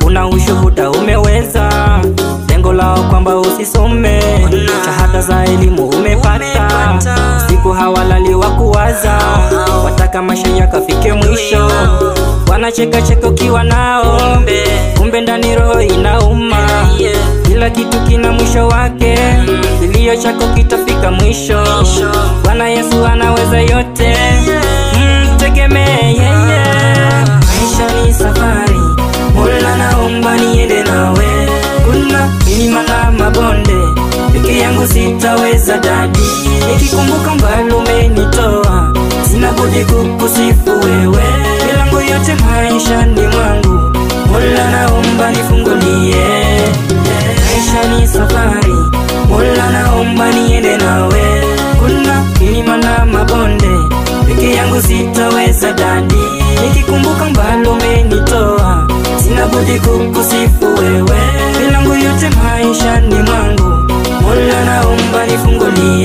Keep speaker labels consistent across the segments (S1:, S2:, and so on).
S1: una ushuhuda umeweza, lengo lao kwamba usisome, shahada za elimu umepata, siku hawalali wa kuwaza, wataka maisha yakafike mwisho, wanacheka cheka ukiwa nao, kumbe ndani roho inauma, kila kitu kina mwisho wake, kilio chako kitafika mwisho, Bwana Yesu anaweza yote, mtegemee yeye. Maisha ni safari, Mola naomba niende nawe, kuna milima na mabonde, peke yangu sitaweza dadi, nikikumbuka mbali umenitoa, sina budi kukusifu wewe, milango yote maishani mwangu, Mola naomba nifungulie. Maisha ni safari, Mola naomba niende nawe, kuna milima na mabonde, peke yangu sitaweza dadi, nikikumbuka mbali umenitoa, sina budi kukusifu wewe, milango yote maishani mwangu, Mola naomba nifungulie.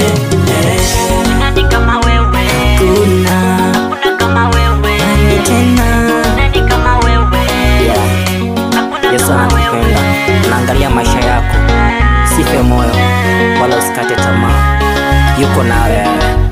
S2: Nani kama wewe?
S1: Kuna
S2: Hakuna kama wewe.
S1: nani tena?
S2: Nani kama wewe?
S1: Yeah.
S2: Hakuna
S1: Yesu
S2: kama
S1: anakupenda,
S2: wewe.
S1: anaangalia maisha yako, sife moyo wala usikate tamaa, yuko nawe.